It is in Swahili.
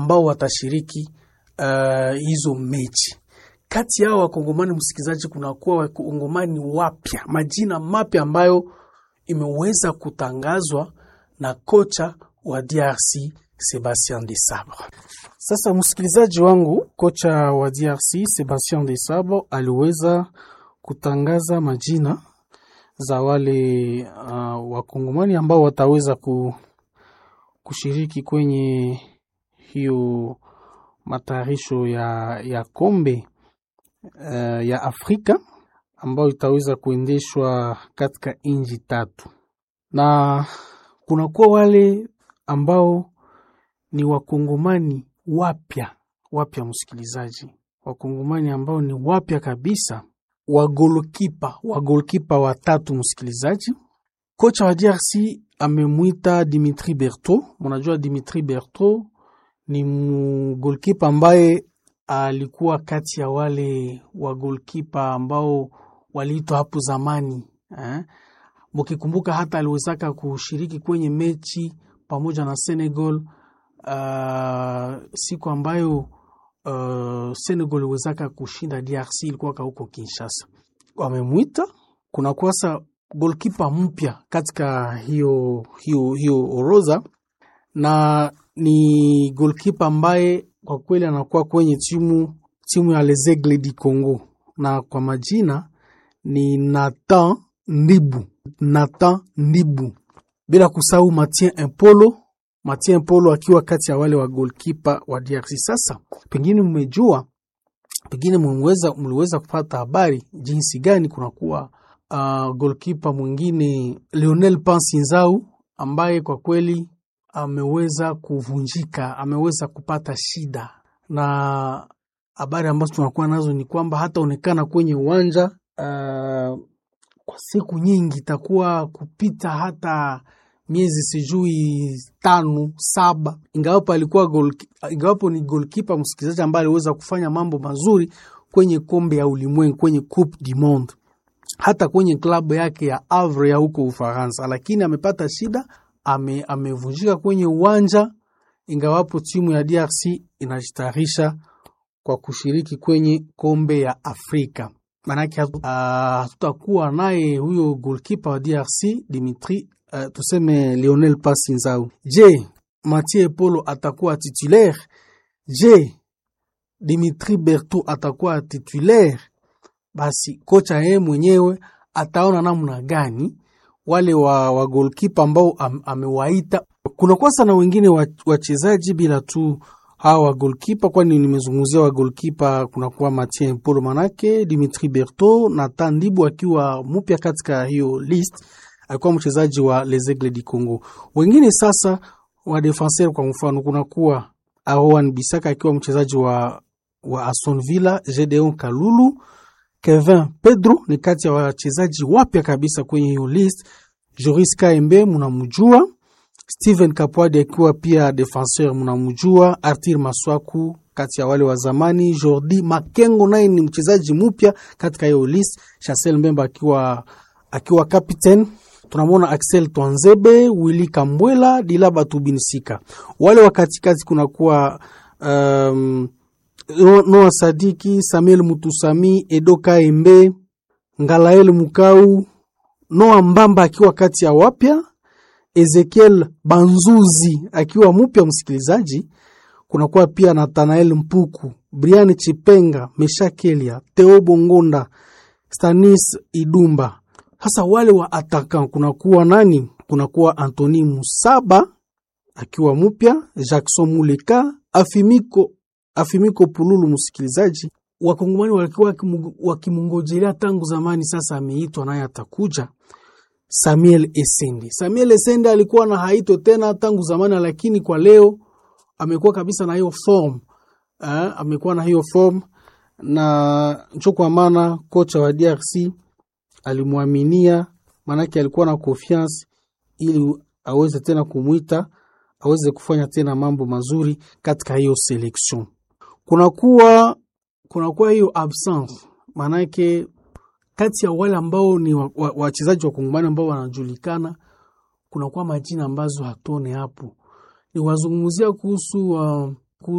ambao watashiriki uh, hizo mechi. Kati yao wakongomani, msikilizaji, kunakuwa wakongomani wapya, majina mapya ambayo imeweza kutangazwa na kocha wa DRC Sebastien de Sabre. Sasa msikilizaji wangu, kocha wa DRC Sebastien de Sabre aliweza kutangaza majina za wale uh, wakongomani ambao wataweza ku, kushiriki kwenye hiyo matayarisho ya, ya kombe uh, ya Afrika ambayo itaweza kuendeshwa katika nchi tatu, na kunakuwa wale ambao ni wakongomani wapya wapya, msikilizaji, wakongomani ambao ni wapya kabisa, wagolkipa wagolkipa watatu, msikilizaji. Kocha wa DRC amemwita Dimitri Berto. Mnajua Dimitri Berto ni mgolkipa ambaye alikuwa kati ya wale wagolkipa ambao waliitwa hapo zamani eh? Mkikumbuka hata aliwezaka kushiriki kwenye mechi pamoja na Senegal uh, siku ambayo uh, Senegal iliwezaka kushinda DRC, ilikuwa huko Kinshasa. Wamemwita kuna kwasa golkipa mpya katika hiyo, hiyo, hiyo orodha na ni golkipa ambaye kwa kweli anakuwa kwenye timu timu ya Les Aigles du Congo na kwa majina ni Nathan Ndibu, Nathan Ndibu, bila kusahau Mathieu Impolo, Mathieu Impolo akiwa kati ya wale wa golkipa wa DRC. Sasa pengine mmejua, pengine mliweza mliweza kupata habari jinsi gani kunakuwa uh, golkipa mwingine Lionel Pansinzau ambaye kwa kweli ameweza kuvunjika, ameweza kupata shida, na habari ambazo tunakuwa nazo ni kwamba hataonekana kwenye uwanja uh, kwa siku nyingi, itakuwa kupita hata miezi sijui tano saba, ingawapo alikuwa goal, ingawapo ni golkipa msikilizaji, ambaye aliweza kufanya mambo mazuri kwenye kombe ya ulimwengu, kwenye Coupe du Monde, hata kwenye klabu yake ya Havre ya huko Ufaransa, lakini amepata shida ame, amevunjika kwenye uwanja, ingawapo timu ya DRC inajitayarisha kwa kushiriki kwenye kombe ya Afrika. Maanake hatutakuwa uh, naye huyo golkipa wa DRC Dimitri uh, tuseme Lionel Pasinzau. Je, Mathieu Polo atakuwa titulaire? Je, Dimitri Berto atakuwa titulaire? Basi kocha yeye mwenyewe ataona namna gani wale wa, wa golkipa ambao am, amewaita. Kuna kwasa na wengine wachezaji bila tu hawa wa golkipa, kwani nimezungumzia wa golkipa, kunakuwa Mathieu Polo manake Dimitri Berto na Tandibu akiwa mpya katika hiyo list, alikuwa mchezaji wa Les Aigles du Congo. Wengine sasa wa defenseur, kwa mfano kunakuwa Aroan Bisaka akiwa mchezaji wa, wa Aston Villa, Gedeon Kalulu Kevin Pedro ni kati ya wachezaji wapya kabisa kwenye hiyo list. Joris Kaembe munamujua, Steven Kapwadi akiwa pia defenseur munamujua, Artir Maswaku kati ya wale wa zamani, Jordi Makengo naye ni mchezaji mpya katika hiyo list, Chancel Mbemba akiwa akiwa captain. Tunamwona Axel Twanzebe, Willy Kambwela, Dilaba Tubinsika. Wale wa katikati kunakuwa um, Noa Sadiki, Samuel Mutusami, Edo Kaembe, Ngalael Mukau, Noa Mbamba akiwa kati ya wapya, Ezekiel Banzuzi akiwa mpya msikilizaji. Kunakuwa pia Nathanael Mpuku, Brian Chipenga, Meshakelia, Theo Bongonda, Stanis Idumba. Hasa wale wa atakan kunakuwa nani? Kunakuwa Antoni Musaba akiwa mpya, Jackson Muleka, Afimiko Afimiko Pululu. Msikilizaji, wakongomani walikuwa wakimungojelea tangu zamani, sasa ameitwa naye atakuja. Samuel Esende, Samuel Esende alikuwa na haito tena tangu zamani, lakini kwa leo amekuwa kabisa na hiyo form eh, amekuwa na hiyo form na ncho, kwa maana kocha wa DRC alimwaminia, maanake alikuwa na confiance ili aweze tena kumwita aweze kufanya tena mambo mazuri katika hiyo selection kunakuwa kunakuwa hiyo absence, maanake kati ya wale ambao ni wachezaji wa kongomani ambao wanajulikana, kunakuwa majina ambazo hatone hapo. Ni wazungumzia kuhusu uh,